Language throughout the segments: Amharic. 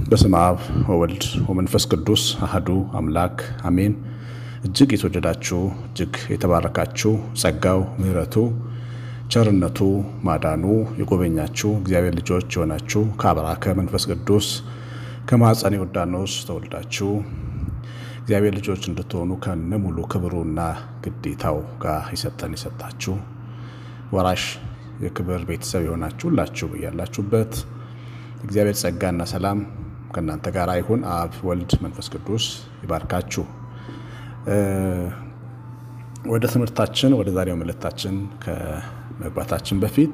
በስመ አብ ወወልድ ወመንፈስ ቅዱስ አህዱ አምላክ አሜን። እጅግ የተወደዳችሁ እጅግ የተባረካችሁ ጸጋው ምሕረቱ ቸርነቱ ማዳኑ የጎበኛችሁ እግዚአብሔር ልጆች የሆናችሁ ከአብራከ መንፈስ ቅዱስ ከማኅፀነ ዮርዳኖስ ተወልዳችሁ እግዚአብሔር ልጆች እንድትሆኑ ከነ ሙሉ ክብሩና ግዴታው ጋር የሰጠን የሰጣችሁ ወራሽ የክብር ቤተሰብ የሆናችሁ ሁላችሁ ያላችሁበት እግዚአብሔር ጸጋና ሰላም ከእናንተ ጋር ይሁን። አብ ወልድ መንፈስ ቅዱስ ይባርካችሁ። ወደ ትምህርታችን ወደ ዛሬው መልእክታችን ከመግባታችን በፊት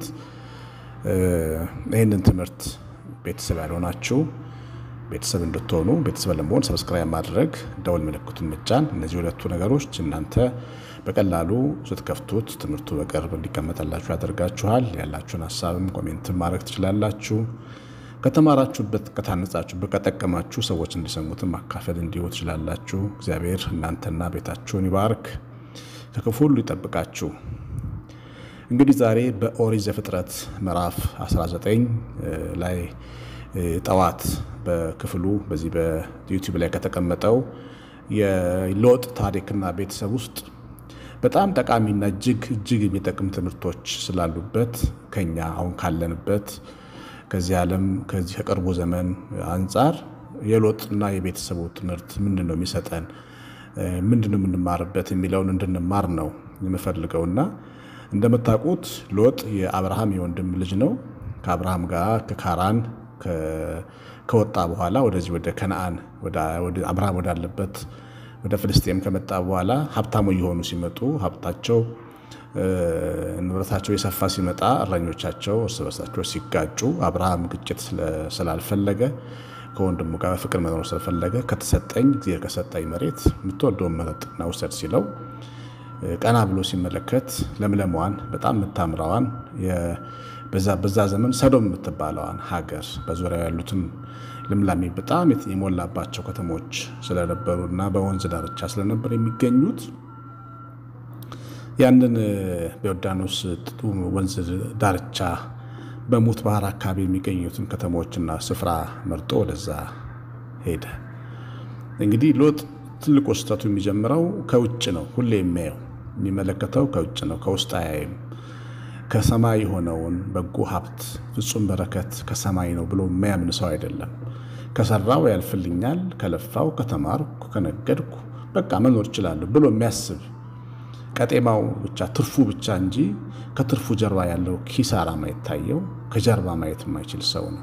ይህንን ትምህርት ቤተሰብ ያልሆናችሁ ቤተሰብ እንድትሆኑ ቤተሰብ ለመሆን ሰብስክራይብ ማድረግ፣ ደወል ምልክቱን መጫን፣ እነዚህ ሁለቱ ነገሮች እናንተ በቀላሉ ስትከፍቱት ትምህርቱ በቅርብ እንዲቀመጠላችሁ ያደርጋችኋል። ያላችሁን ሀሳብም ኮሜንትን ማድረግ ትችላላችሁ። ከተማራችሁበት፣ ከታነጻችሁበት፣ ከጠቀማችሁ ሰዎች እንዲሰሙትን ማካፈል እንዲሁ ትችላላችሁ። እግዚአብሔር እናንተና ቤታችሁን ይባርክ፣ ከክፉ ሁሉ ይጠብቃችሁ። እንግዲህ ዛሬ በኦሪት ዘፍጥረት ምዕራፍ 19 ላይ ጠዋት በክፍሉ በዚህ በዩቲዩብ ላይ ከተቀመጠው የሎጥ ታሪክና ቤተሰብ ውስጥ በጣም ጠቃሚና እጅግ እጅግ የሚጠቅም ትምህርቶች ስላሉበት ከኛ አሁን ካለንበት ከዚህ ዓለም ከዚህ ከቅርቡ ዘመን አንጻር የሎጥና የቤተሰቡ ትምህርት ምንድን ነው የሚሰጠን፣ ምንድን ነው የምንማርበት የሚለውን እንድንማር ነው የምፈልገውና እንደምታውቁት ሎጥ የአብርሃም የወንድም ልጅ ነው። ከአብርሃም ጋር ከካራን ከወጣ በኋላ ወደዚህ ወደ ከነአን አብርሃም ወዳለበት ወደ ፍልስጤም ከመጣ በኋላ ሀብታሙ እየሆኑ ሲመጡ ሀብታቸው ንብረታቸው የሰፋ ሲመጣ እረኞቻቸው እርስ በርሳቸው ሲጋጩ አብርሃም ግጭት ስላልፈለገ ከወንድሙ ጋር በፍቅር መኖር ስለፈለገ ከተሰጠኝ ጊዜ ከሰጠኝ መሬት የምትወደውን መረጥና ውሰድ ሲለው ቀና ብሎ ሲመለከት ለምለሟን በጣም የምታምራዋን በዛ ዘመን ሰዶም የምትባለዋን ሀገር በዙሪያው ያሉትን ልምላሜ በጣም የሞላባቸው ከተሞች ስለነበሩ እና በወንዝ ዳርቻ ስለነበር የሚገኙት ያንን በዮርዳኖስ ወንዝ ዳርቻ በሙት ባህር አካባቢ የሚገኙትን ከተሞችና ስፍራ መርጦ ወደዛ ሄደ። እንግዲህ ሎጥ ትልቁ ስህተቱ የሚጀምረው ከውጭ ነው። ሁሌ የሚያየው የሚመለከተው ከውጭ ነው፣ ከውስጥ አያይም። ከሰማይ የሆነውን በጎ ሀብት ፍጹም በረከት ከሰማይ ነው ብሎ የሚያምን ሰው አይደለም። ከሰራው ያልፍልኛል፣ ከለፋው፣ ከተማርኩ፣ ከነገድኩ በቃ መኖር እችላለሁ ብሎ የሚያስብ ቀጤማው ብቻ ትርፉ ብቻ እንጂ ከትርፉ ጀርባ ያለው ኪሳራ ማይታየው ከጀርባ ማየት የማይችል ሰው ነው።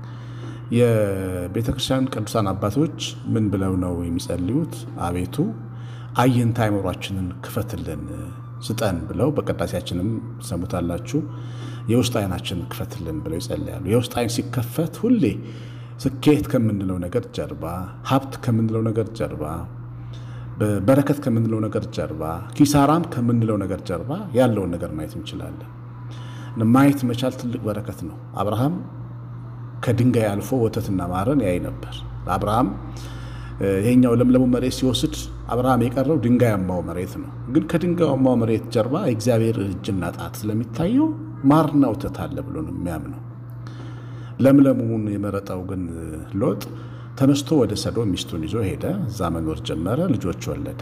የቤተ ክርስቲያን ቅዱሳን አባቶች ምን ብለው ነው የሚጸልዩት? አቤቱ አየንታ አይምሯችንን ክፈትልን ስጠን ብለው በቅዳሴያችንም ሰሙታላችሁ። የውስጥ አይናችንን ክፈትልን ብለው ይጸልያሉ። የውስጥ አይን ሲከፈት ሁሌ ስኬት ከምንለው ነገር ጀርባ፣ ሀብት ከምንለው ነገር ጀርባ፣ በረከት ከምንለው ነገር ጀርባ፣ ኪሳራም ከምንለው ነገር ጀርባ ያለውን ነገር ማየት እንችላለን። ማየት መቻል ትልቅ በረከት ነው። አብርሃም ከድንጋይ አልፎ ወተትና ማርን ያይ ነበር። አብርሃም ይሄኛው ለምለሙ መሬት ሲወስድ አብርሃም የቀረው ድንጋያማው መሬት ነው። ግን ከድንጋያማው መሬት ጀርባ የእግዚአብሔር እጅና ጣት ስለሚታየው ማርና ወተት አለ ብሎ ነው የሚያምነው። ለምለሙን የመረጠው ግን ሎጥ ተነስቶ ወደ ሰዶም ሚስቱን ይዞ ሄደ። እዛ መኖር ጀመረ። ልጆች ወለደ።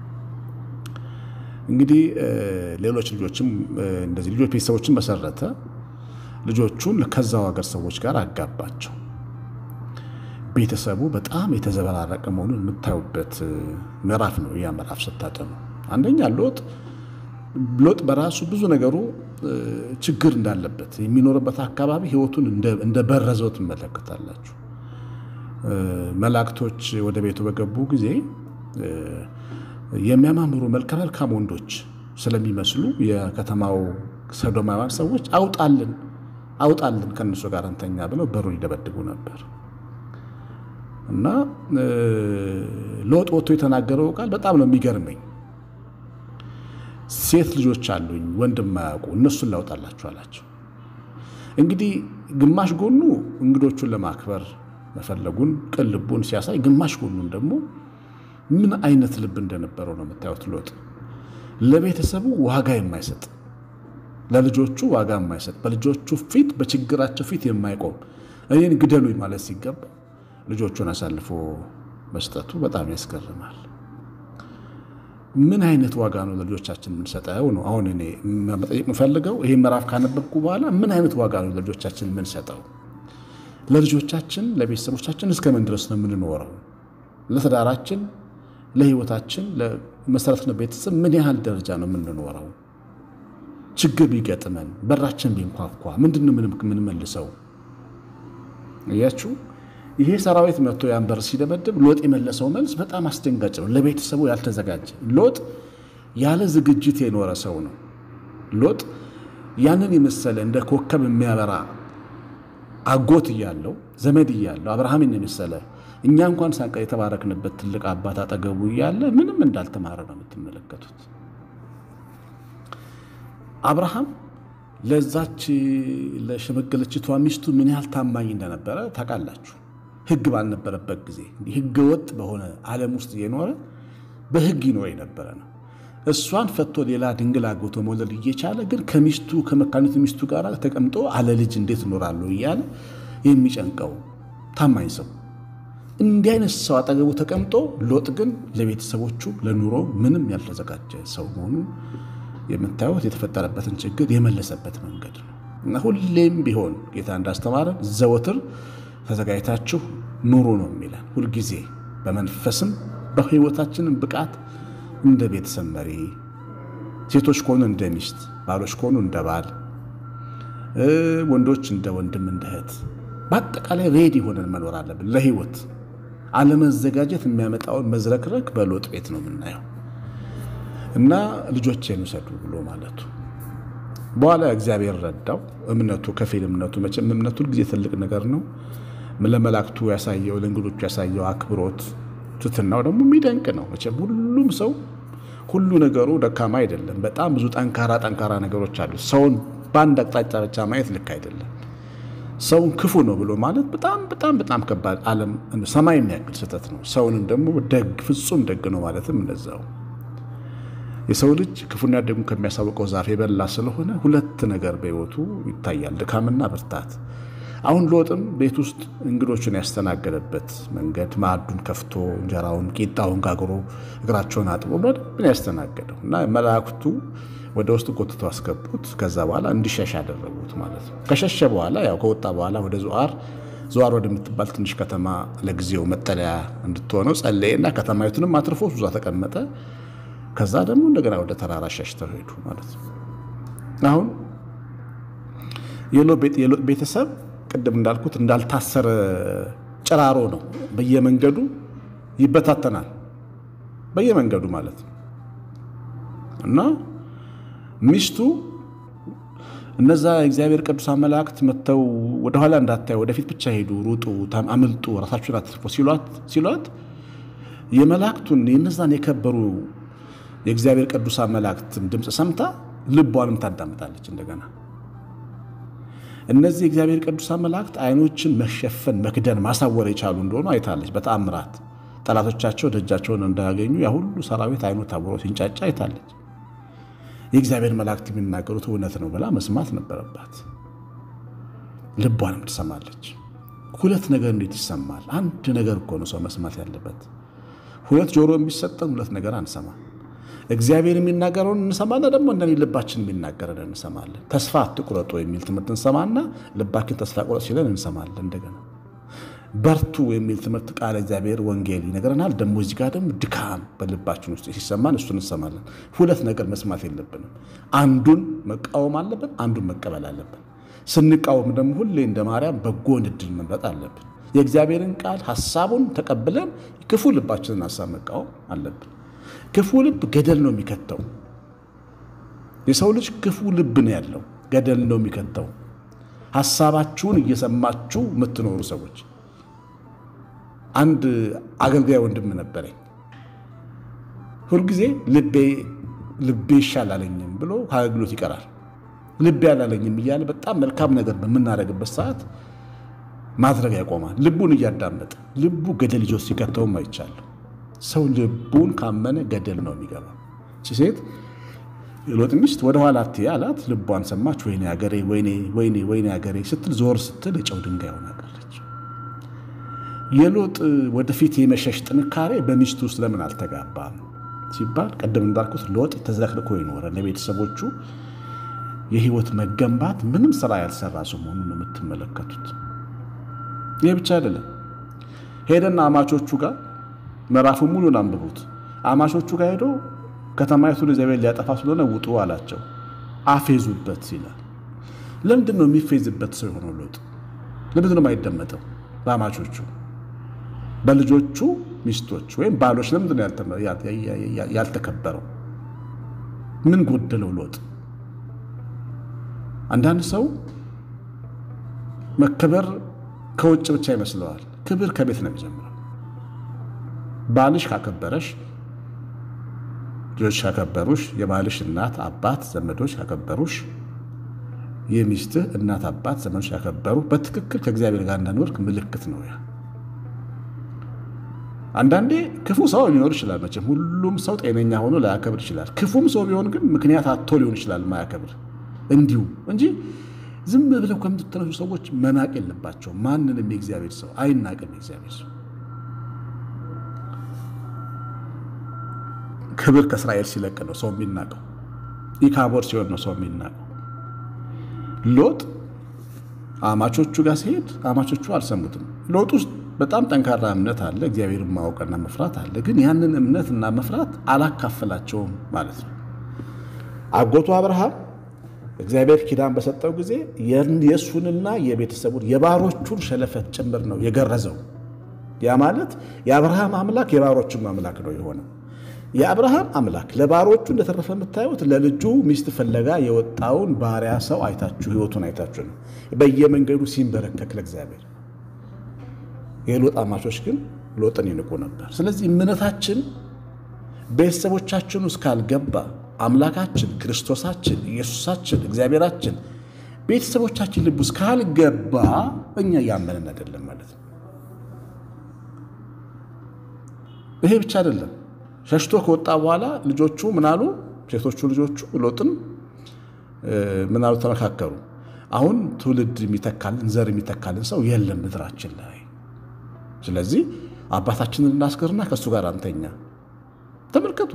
እንግዲህ ሌሎች ልጆችም እንደዚህ ልጆች ቤተሰቦችን መሰረተ። ልጆቹን ከዛው ሀገር ሰዎች ጋር አጋባቸው። ቤተሰቡ በጣም የተዘበራረቀ መሆኑን የምታዩበት ምዕራፍ ነው። ያ ምዕራፍ ስታጠኑ አንደኛ ሎጥ ሎጥ በራሱ ብዙ ነገሩ ችግር እንዳለበት የሚኖርበት አካባቢ ሕይወቱን እንደበረዘው ትመለከታላችሁ። መላእክቶች ወደ ቤቱ በገቡ ጊዜ የሚያማምሩ መልከ መልካም ወንዶች ስለሚመስሉ የከተማው ሰዶማውያን ሰዎች አውጣልን አውጣልን ከእነሱ ጋር እንተኛ ብለው በሩን ይደበድቡ ነበር። እና ሎጥ ወጥቶ የተናገረው ቃል በጣም ነው የሚገርመኝ። ሴት ልጆች አሉኝ ወንድም ማያውቁ እነሱን ላውጣላችሁ አላቸው። እንግዲህ ግማሽ ጎኑ እንግዶቹን ለማክበር መፈለጉን ቅን ልቡን ሲያሳይ፣ ግማሽ ጎኑን ደግሞ ምን አይነት ልብ እንደነበረው ነው የምታዩት። ሎጥ ለቤተሰቡ ዋጋ የማይሰጥ ለልጆቹ ዋጋ የማይሰጥ በልጆቹ ፊት በችግራቸው ፊት የማይቆም እኔን ግደሉኝ ማለት ሲገባ ልጆቹን አሳልፎ መስጠቱ በጣም ያስገርማል። ምን አይነት ዋጋ ነው ለልጆቻችን የምንሰጠው ነው አሁን እኔ መጠየቅ የምፈልገው። ይህ ምዕራፍ ካነበብኩ በኋላ ምን አይነት ዋጋ ነው ለልጆቻችን የምንሰጠው? ለልጆቻችን ለቤተሰቦቻችን እስከምን ድረስ ነው የምንኖረው? ለትዳራችን፣ ለህይወታችን፣ ለመሰረት ቤተሰብ ምን ያህል ደረጃ ነው የምንኖረው? ችግር ቢገጥመን በራችን ቢንኳኳ ምንድን ነው የምንመልሰው? እያችሁ ይሄ ሰራዊት መጥቶ ያን በር ሲደበድብ ሎጥ የመለሰው መልስ በጣም አስደንጋጭ ነው። ለቤተሰቡ ያልተዘጋጀ ሎጥ ያለ ዝግጅት የኖረ ሰው ነው። ሎጥ ያንን የመሰለ እንደ ኮከብ የሚያበራ አጎት እያለው ዘመድ እያለው አብርሃምን የመሰለ እኛ እንኳን ሳንቀ የተባረክንበት ትልቅ አባት አጠገቡ እያለ ምንም እንዳልተማረ ነው የምትመለከቱት። አብርሃም ለዛች ለሸመገለችቷ ሚስቱ ምን ያህል ታማኝ እንደነበረ ታውቃላችሁ። ሕግ ባልነበረበት ጊዜ ሕገ ወጥ በሆነ ዓለም ውስጥ እየኖረ በሕግ ይኖር የነበረ ነው። እሷን ፈቶ ሌላ ድንግል አግብቶ መውለድ እየቻለ ግን ከሚስቱ ከመካኒቱ ሚስቱ ጋር ተቀምጦ አለ ልጅ እንዴት እኖራለሁ እያለ የሚጨንቀው ታማኝ ሰው እንዲህ አይነት ሰው አጠገቡ ተቀምጦ ሎጥ ግን ለቤተሰቦቹ ለኑሮ ምንም ያልተዘጋጀ ሰው መሆኑ የምታዩት የተፈጠረበትን ችግር የመለሰበት መንገድ ነው እና ሁሌም ቢሆን ጌታ እንዳስተማረን ዘወትር ተዘጋጅታችሁ ኑሩ ነው የሚለን። ሁልጊዜ በመንፈስም በሕይወታችንም ብቃት እንደ ቤተሰብ መሪ፣ ሴቶች ከሆኑ እንደ ሚስት፣ ባሎች ከሆኑ እንደ ባል፣ ወንዶች እንደ ወንድም፣ እንደ እህት፣ በአጠቃላይ ሬዲ ሆነን መኖር አለብን ለሕይወት። አለመዘጋጀት የሚያመጣውን መዝረክረክ በሎጥ ቤት ነው የምናየው። እና ልጆቼን ውሰዱ ብሎ ማለቱ በኋላ እግዚአብሔር ረዳው። እምነቱ ከፊል እምነቱ መቼም እምነቱ ጊዜ ትልቅ ነገር ነው። ለመላእክቱ ያሳየው ለእንግዶቹ ያሳየው አክብሮት ትትናው ደግሞ የሚደንቅ ነው። መቼም ሁሉም ሰው ሁሉ ነገሩ ደካማ አይደለም። በጣም ብዙ ጠንካራ ጠንካራ ነገሮች አሉ። ሰውን በአንድ አቅጣጫ ብቻ ማየት ልክ አይደለም። ሰውን ክፉ ነው ብሎ ማለት በጣም በጣም በጣም ከባድ ዓለም ሰማይ የሚያክል ስህተት ነው። ሰውንም ደግሞ ደግ ፍጹም ደግ ነው ማለትም እንደዛው የሰው ልጅ ክፉና ደጉን ከሚያሳውቀው ዛፍ የበላ ስለሆነ ሁለት ነገር በሕይወቱ ይታያል፣ ድካምና ብርታት። አሁን ሎጥም ቤት ውስጥ እንግዶቹን ያስተናገደበት መንገድ ማዕዱን ከፍቶ እንጀራውን ቂጣውን ጋግሮ እግራቸውን አጥቦ በደንብ ያስተናገደው እና መላእክቱ ወደ ውስጥ ጎትተው አስገቡት። ከዛ በኋላ እንዲሸሽ ያደረጉት ማለት ነው። ከሸሸ በኋላ ያው ከወጣ በኋላ ወደ ዙዓር ዙዓር ወደምትባል ትንሽ ከተማ ለጊዜው መጠለያ እንድትሆነው ጸለየና ከተማይቱንም አትርፎ እዛ ተቀመጠ። ከዛ ደግሞ እንደገና ወደ ተራራ ሸሽተው ሄዱ ማለት ነው። አሁን የሎጥ ቤተሰብ ቅድም እንዳልኩት እንዳልታሰረ ጭራሮ ነው። በየመንገዱ ይበታተናል፣ በየመንገዱ ማለት ነው እና ሚስቱ እነዛ የእግዚአብሔር ቅዱሳን መላእክት መጥተው ወደኋላ እንዳታዩ ወደፊት ብቻ ሄዱ፣ ሩጡ፣ አምልጡ፣ ራሳችሁን አትርፎ ሲሏት የመላእክቱን የነዛን የከበሩ የእግዚአብሔር ቅዱሳን መላእክትን ድምፅ ሰምታ ልቧንም ታዳምጣለች። እንደገና እነዚህ የእግዚአብሔር ቅዱሳን መላእክት አይኖችን መሸፈን፣ መክደን፣ ማሳወር የቻሉ እንደሆኑ አይታለች። በተአምራት ጠላቶቻቸው ደጃቸውን እንዳያገኙ ያ ሁሉ ሰራዊት አይኑ ታውሮ ሲንጫጫ አይታለች። የእግዚአብሔር መላእክት የሚናገሩት እውነት ነው ብላ መስማት ነበረባት። ልቧንም ትሰማለች። ሁለት ነገር እንዴት ይሰማል? አንድ ነገር እኮ ነው ሰው መስማት ያለበት። ሁለት ጆሮ የሚሰጠን ሁለት ነገር አንሰማ። እግዚአብሔር የሚናገረውን እንሰማና ደግሞ እንደ ልባችን የሚናገረን እንሰማለን። ተስፋ አትቁረጡ የሚል ትምህርት እንሰማና ልባችን ተስፋ ቁረጥ ሲለን እንሰማለን። እንደገና በርቱ የሚል ትምህርት ቃል እግዚአብሔር ወንጌል ይነግረናል። ደግሞ እዚህ ጋር ደግሞ ድካም በልባችን ውስጥ ሲሰማን እሱን እንሰማለን። ሁለት ነገር መስማት የለብንም። አንዱን መቃወም አለብን፣ አንዱን መቀበል አለብን። ስንቃወም ደግሞ ሁሌ እንደ ማርያም በጎን እድል መምረጥ አለብን። የእግዚአብሔርን ቃል ሀሳቡን ተቀብለን ክፉ ልባችንን ሀሳብ መቃወም አለብን። ክፉ ልብ ገደል ነው የሚከተው። የሰው ልጅ ክፉ ልብ ነው ያለው፣ ገደል ነው የሚከተው። ሀሳባችሁን እየሰማችሁ የምትኖሩ ሰዎች አንድ አገልጋይ ወንድም ነበረኝ። ሁልጊዜ ልቤ ልቤ ይሻላለኝም ብሎ ከአገልግሎት ይቀራል። ልቤ አላለኝም እያለ በጣም መልካም ነገር በምናደርግበት ሰዓት ማድረግ ያቆማል። ልቡን እያዳመጠ ልቡ ገደል ይዞ ሲከተውም አይቻለሁ። ሰው ልቡን ካመነ ገደል ነው የሚገባ። እቺ ሴት ሎጥ ሚስት ወደኋላ አትይ አላት። ልቧን ሰማች። ወይኔ አገሬ፣ ወይኔ ወይኔ ወይኔ አገሬ ስትል ዞር ስትል የጨው ድንጋይ ሆና ቀረች። የሎጥ ወደፊት የመሸሽ ጥንካሬ በሚስቱ ውስጥ ለምን አልተጋባም ሲባል ቅድም እንዳልኩት ሎጥ ተዝረክርኮ ይኖረ ለቤተሰቦቹ የህይወት መገንባት ምንም ስራ ያልሰራ ሰው መሆኑን ነው የምትመለከቱት። ይህ ብቻ አይደለም። ሄደና አማቾቹ ጋር ምዕራፉን ሙሉን አንብቡት። አማቾቹ ጋር ሄዶ ከተማይቱን ኢዮቤል ሊያጠፋ ስለሆነ ውጡ አላቸው። አፌዙበት ይላል። ለምንድን ነው የሚፌዝበት ሰው የሆነው ሎጥ? ለምንድን ነው የማይደመጠው? በአማቾቹ በልጆቹ ሚስቶች ወይም ባሎች ለምንድን ነው ያልተከበረው? ምን ጎደለው ሎጥ? አንዳንድ ሰው መከበር ከውጭ ብቻ ይመስለዋል። ክብር ከቤት ነው የሚጀምረው። ባልሽ ካከበረሽ፣ ልጆች ካከበሩሽ፣ የባልሽ እናት አባት ዘመዶች ካከበሩሽ፣ የሚስትህ እናት አባት ዘመዶች ካከበሩ በትክክል ከእግዚአብሔር ጋር እንዳኖርክ ምልክት ነው ያ። አንዳንዴ ክፉ ሰው ሊኖር ይችላል። መቼም ሁሉም ሰው ጤነኛ ሆኖ ላያከብር ይችላል። ክፉም ሰው ቢሆን ግን ምክንያት አቶ ሊሆን ይችላል ማያከብር እንዲሁ እንጂ ዝም ብለው ከምትተነሱ ሰዎች መናቅ የለባቸው። ማንንም የእግዚአብሔር ሰው አይናቅም። የእግዚአብሔር ሰው ክብር ከእስራኤል ሲለቅ ነው ሰው የሚናቀው። ኢካቦር ሲሆን ነው ሰው የሚናቀው። ሎጥ አማቾቹ ጋር ሲሄድ አማቾቹ አልሰሙትም። ሎጥ ውስጥ በጣም ጠንካራ እምነት አለ፣ እግዚአብሔርን ማወቅና መፍራት አለ። ግን ያንን እምነትና መፍራት አላካፈላቸውም ማለት ነው። አጎቱ አብርሃም እግዚአብሔር ኪዳን በሰጠው ጊዜ የእሱንና የቤተሰቡን የባሮቹን ሸለፈት ጭምር ነው የገረዘው። ያ ማለት የአብርሃም አምላክ የባሮቹም አምላክ ነው የሆነው። የአብርሃም አምላክ ለባሮቹ እንደተረፈ የምታዩት ለልጁ ሚስት ፍለጋ የወጣውን ባሪያ ሰው አይታችሁ ሕይወቱን አይታችሁ ነው በየመንገዱ ሲንበረከክ ለእግዚአብሔር። የሎጥ አማቾች ግን ሎጥን ይንቁ ነበር። ስለዚህ እምነታችን ቤተሰቦቻችን ውስጥ ካልገባ አምላካችን ክርስቶሳችን ኢየሱሳችን እግዚአብሔራችን ቤተሰቦቻችን ልብ ውስጥ ካልገባ እኛ እያመንን አይደለም ማለት ነው። ይሄ ብቻ አይደለም። ሸሽቶ ከወጣ በኋላ ልጆቹ ምናሉ? ሴቶቹ ልጆቹ ሎጥን ምናሉ? ተመካከሩ። አሁን ትውልድ የሚተካልን ዘር የሚተካልን ሰው የለም ምድራችን ላይ። ስለዚህ አባታችንን እናስገርና ከእሱ ጋር አንተኛ። ተመልከቱ።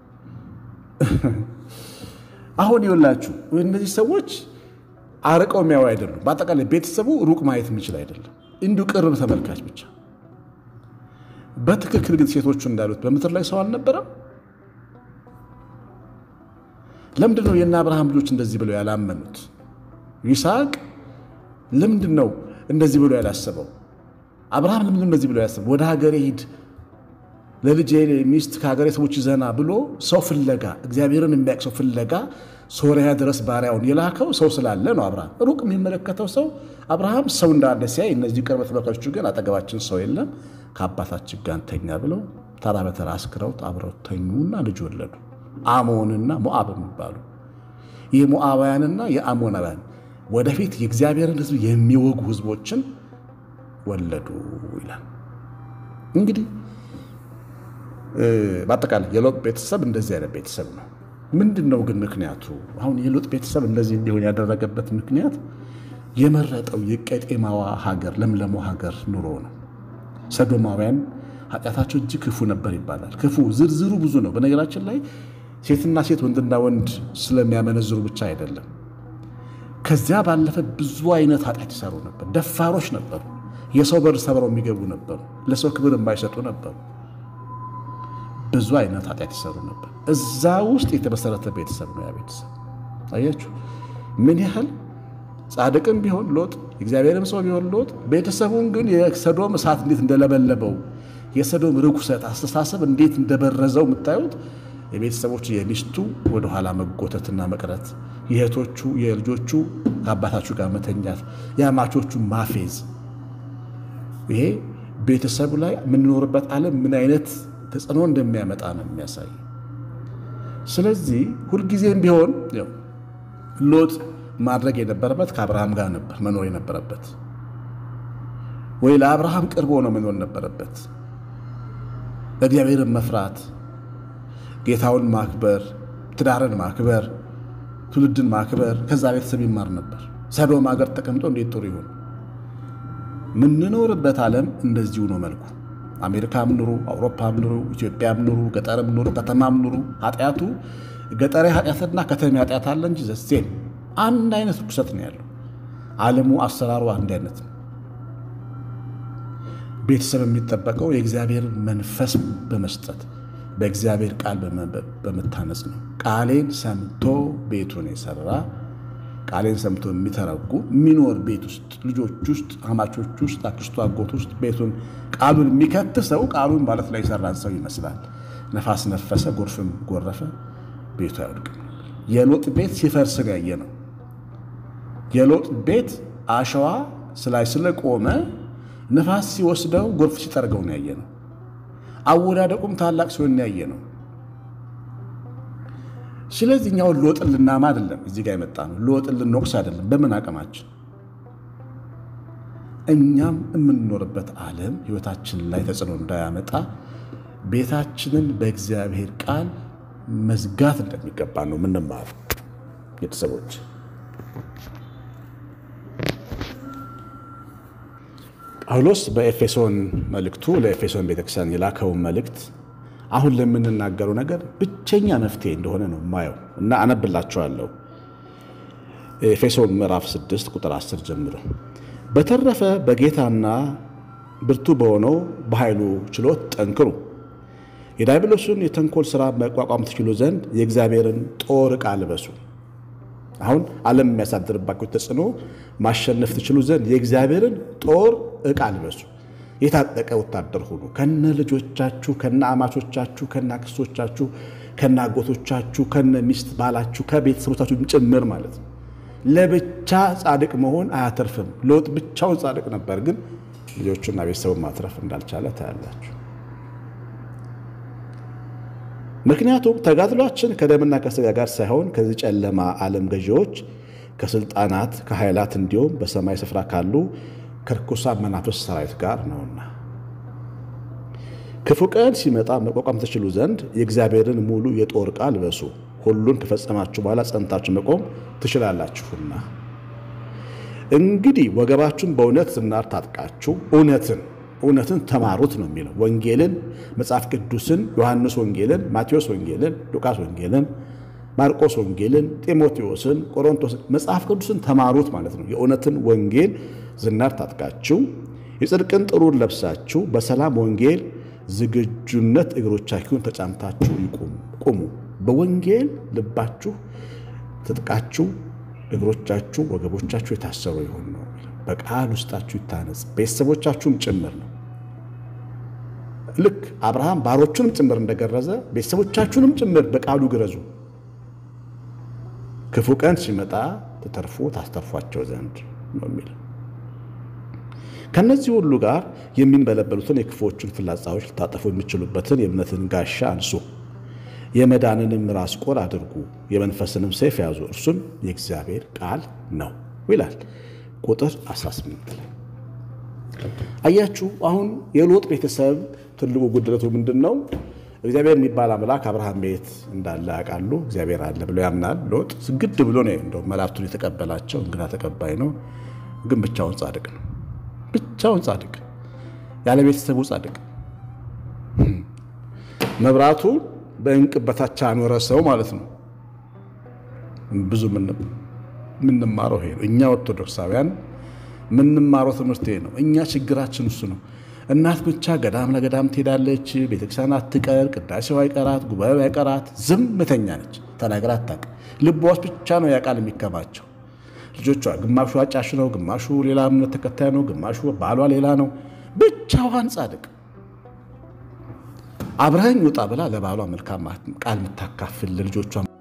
አሁን ይኸውላችሁ እነዚህ ሰዎች አርቀው የሚያዩ አይደሉም። በአጠቃላይ ቤተሰቡ ሩቅ ማየት የሚችል አይደለም፣ እንዲሁ ቅርብ ተመልካች ብቻ። በትክክል ግን ሴቶቹ እንዳሉት በምድር ላይ ሰው አልነበረም። ለምንድን ነው የእነ አብርሃም ልጆች እንደዚህ ብለው ያላመኑት? ይስሐቅ ለምንድን ነው እንደዚህ ብሎ ያላሰበው? አብርሃም ለምንድን ነው እንደዚህ ብሎ ያሰበው? ወደ ሀገሬ ሂድ ለልጄ ሚስት ከሀገሬ ሰዎች ዘና ብሎ ሰው ፍለጋ እግዚአብሔርን የሚያውቅ ሰው ፍለጋ ሶሪያ ድረስ ባሪያውን የላከው ሰው ስላለ ነው። አብርሃም ሩቅ የሚመለከተው ሰው አብርሃም ሰው እንዳለ ሲያይ፣ እነዚህ ቅርብ ተመልካቾቹ ግን አጠገባችን ሰው የለም ከአባታችን ጋር እንተኛ ብለው ተራ በተራ አስክረውት አብረው ተኙና ልጅ ወለዱ። አሞንና ሞዓብ የሚባሉ የሞዓባውያንና የአሞናውያን ወደፊት የእግዚአብሔርን ሕዝብ የሚወጉ ሕዝቦችን ወለዱ ይላል። እንግዲህ በአጠቃላይ የሎጥ ቤተሰብ እንደዚህ አይነት ቤተሰብ ነው። ምንድን ነው ግን ምክንያቱ? አሁን የሎጥ ቤተሰብ እንደዚህ እንዲሆን ያደረገበት ምክንያት የመረጠው የቀጤማዋ ሀገር ለምለሞ ሀገር ኑሮ ነው። ሰዶማውያን ኃጢአታቸው እጅግ ክፉ ነበር ይባላል። ክፉ ዝርዝሩ ብዙ ነው። በነገራችን ላይ ሴትና ሴት ወንድና ወንድ ስለሚያመነዝሩ ብቻ አይደለም። ከዚያ ባለፈ ብዙ አይነት ኃጢአት ይሰሩ ነበር። ደፋሮች ነበሩ። የሰው በር ሰብረው የሚገቡ ነበሩ። ለሰው ክብር የማይሰጡ ነበሩ። ብዙ አይነት ኃጢአት ይሰሩ ነበር። እዛ ውስጥ የተመሰረተ ቤተሰብ ነው ያ ቤተሰብ። አያችሁ ምን ያህል ጻድቅም ቢሆን ሎጥ የእግዚአብሔርም ሰው ቢሆን ሎጥ ቤተሰቡን ግን የሰዶም እሳት እንዴት እንደለበለበው የሰዶም ርኩሰት አስተሳሰብ እንዴት እንደበረዘው የምታዩት የቤተሰቦቹ የሚስቱ ወደኋላ መጎተትና መቅረት፣ የእህቶቹ የልጆቹ ከአባታችሁ ጋር መተኛት፣ የአማቾቹ ማፌዝ፣ ይሄ ቤተሰቡ ላይ የምንኖርበት ዓለም ምን አይነት ተጽዕኖ እንደሚያመጣ ነው የሚያሳይ። ስለዚህ ሁልጊዜም ቢሆን ሎጥ ማድረግ የነበረበት ከአብርሃም ጋር ነበር መኖር የነበረበት፣ ወይ ለአብርሃም ቅርብ ሆኖ መኖር ነበረበት። እግዚአብሔርን መፍራት፣ ጌታውን ማክበር፣ ትዳርን ማክበር፣ ትውልድን ማክበር፣ ከዛ ቤተሰብ ይማር ነበር። ሰዶም ሀገር ተቀምጦ እንዴት ጥሩ ይሆን? የምንኖርበት ዓለም እንደዚሁ ነው መልኩ። አሜሪካም ኑሩ፣ አውሮፓም ኑሩ፣ ኢትዮጵያም ኑሩ፣ ገጠርም ኑሩ፣ ከተማም ኑሩ ኃጢአቱ ገጠሬ ኃጢአትና ከተማ ኃጢአት አለ እንጂ ዘሴም አንድ አይነት ርኩሰት ነው ያለው። ዓለሙ አሰራሩ አንድ አይነት ነው። ቤተሰብ የሚጠበቀው የእግዚአብሔርን መንፈስ በመስጠት በእግዚአብሔር ቃል በመታነጽ ነው። ቃሌን ሰምቶ ቤቱን የሰራ ቃሌን ሰምቶ የሚተረጉ የሚኖር ቤት ውስጥ ልጆች ውስጥ አማቾች ውስጥ አክስቱ አጎት ውስጥ ቤቱን ቃሉን የሚከት ሰው ቃሉን ማለት ላይ የሰራን ሰው ይመስላል። ነፋስ ነፈሰ፣ ጎርፍም ጎረፈ፣ ቤቱ አይወድቅም። የሎጥ ቤት ሲፈርስን ያየ ነው። የሎጥ ቤት አሸዋ ስላይ ስለቆመ ነፋስ ሲወስደው ጎርፍ ሲጠርገው ነው ያየ ነው። አወዳደቁም ታላቅ ሲሆን ያየ ነው። ስለዚህ እኛውን ሎጥን ልናማ አይደለም እዚህ ጋር የመጣ ነው። ሎጥን ልንወቅስ አይደለም። በምን አቅማችን እኛም የምንኖርበት ዓለም ሕይወታችን ላይ ተጽዕኖ እንዳያመጣ ቤታችንን በእግዚአብሔር ቃል መዝጋት እንደሚገባ ነው የምንማሩ ቤተሰቦች። ጳውሎስ በኤፌሶን መልእክቱ ለኤፌሶን ቤተክርስቲያን የላከውን መልእክት አሁን ለምንናገረው ነገር ብቸኛ መፍትሄ እንደሆነ ነው የማየው እና አነብላችኋለሁ። ኤፌሶን ምዕራፍ 6 ቁጥር 10 ጀምሮ በተረፈ በጌታና ብርቱ በሆነው በኃይሉ ችሎት ጠንክሩ፣ የዲያብሎስን የተንኮል ሥራ መቋቋም ትችሉ ዘንድ የእግዚአብሔርን ጦር ዕቃ ልበሱ። አሁን ዓለም የሚያሳድርባቸው ተጽዕኖ ማሸነፍ ትችሉ ዘንድ የእግዚአብሔርን ጦር ዕቃ ልበሱ። የታጠቀ ወታደር ሁኑ። ከነ ልጆቻችሁ፣ ከነ አማቾቻችሁ፣ ከነ አክስቶቻችሁ፣ ከነ አጎቶቻችሁ፣ ከነ ሚስት ባላችሁ፣ ከቤተሰቦቻችሁ ጭምር ማለት ነው። ለብቻ ጻድቅ መሆን አያተርፍም። ሎጥ ብቻውን ጻድቅ ነበር፣ ግን ልጆቹና ቤተሰቡን ማትረፍ እንዳልቻለ ታያላችሁ። ምክንያቱም ተጋድሏችን ከደምና ከሥጋ ጋር ሳይሆን ከዚህ ጨለማ ዓለም ገዢዎች፣ ከስልጣናት፣ ከኃይላት እንዲሁም በሰማይ ስፍራ ካሉ ከርኩሳን መናፍስት ሰራዊት ጋር ነውና ክፉ ቀን ሲመጣ መቋቋም ትችሉ ዘንድ የእግዚአብሔርን ሙሉ የጦር ዕቃ ልበሱ። ሁሉን ከፈጸማችሁ በኋላ ጸንታችሁ መቆም ትችላላችሁና። እንግዲህ ወገባችሁን በእውነት ዝናር ታጥቃችሁ እውነትን እውነትን ተማሩት ነው የሚለው። ወንጌልን፣ መጽሐፍ ቅዱስን፣ ዮሐንስ ወንጌልን፣ ማቴዎስ ወንጌልን፣ ሉቃስ ወንጌልን፣ ማርቆስ ወንጌልን፣ ጢሞቴዎስን፣ ቆሮንቶስን መጽሐፍ ቅዱስን ተማሩት ማለት ነው። የእውነትን ወንጌል ዝናር ታጥቃችሁ የጽድቅን ጥሩር ለብሳችሁ በሰላም ወንጌል ዝግጁነት እግሮቻችሁን ተጫምታችሁ ቁሙ። በወንጌል ልባችሁ ትጥቃችሁ፣ እግሮቻችሁ፣ ወገቦቻችሁ የታሰሩ ይሆን ነው። በቃል ውስጣችሁ ይታነጽ፣ ቤተሰቦቻችሁም ጭምር ነው። ልክ አብርሃም ባሮቹንም ጭምር እንደገረዘ ቤተሰቦቻችሁንም ጭምር በቃሉ ግረዙ፣ ክፉ ቀን ሲመጣ ተተርፎ ታስተርፏቸው ዘንድ ነው የሚለው። ከነዚህ ሁሉ ጋር የሚንበለበሉትን የክፉዎቹን ፍላጻዎች ልታጠፉ የሚችሉበትን የእምነትን ጋሻ አንሱ፣ የመዳንንም ራስ ቁር አድርጉ፣ የመንፈስንም ሰይፍ ያዙ፣ እርሱም የእግዚአብሔር ቃል ነው ይላል። ቁጥር 18 ላይ አያችሁ። አሁን የሎጥ ቤተሰብ ትልቁ ጉድለቱ ምንድን ነው? እግዚአብሔር የሚባል አምላክ አብርሃም ቤት እንዳለ ያውቃሉ። እግዚአብሔር አለ ብሎ ያምናል። ሎጥ ግድ ብሎ ነው እንደው መላእክቱን የተቀበላቸው እንግዳ ተቀባይ ነው። ግን ብቻውን ጻድቅ ነው። ብቻውን ጻድቅ፣ ያለ ቤተሰቡ ጻድቅ፣ መብራቱ በእንቅብ በታች ያኖረ ሰው ማለት ነው። ብዙ የምንማረው ይሄ ነው። እኛ ኦርቶዶክሳውያን የምንማረው ትምህርት ይሄ ነው። እኛ ችግራችን እሱ ነው። እናት ብቻ ገዳም ለገዳም ትሄዳለች፣ ቤተክርስቲያን አትቀር፣ ቅዳሴው አይቀራት፣ ጉባኤው አይቀራት፣ ዝምተኛ ነች። ተናግራ አታውቅም። ልቧ ውስጥ ብቻ ነው ያ ቃል የሚከማቸው። ልጆቿ ግማሹ አጫሽ ነው፣ ግማሹ ሌላ እምነት ተከታይ ነው፣ ግማሹ ባሏ ሌላ ነው። ብቻዋን ጻድቅ አብረኸኝ ውጣ ብላ ለባሏ መልካም ቃል የምታካፍል ለልጆቿ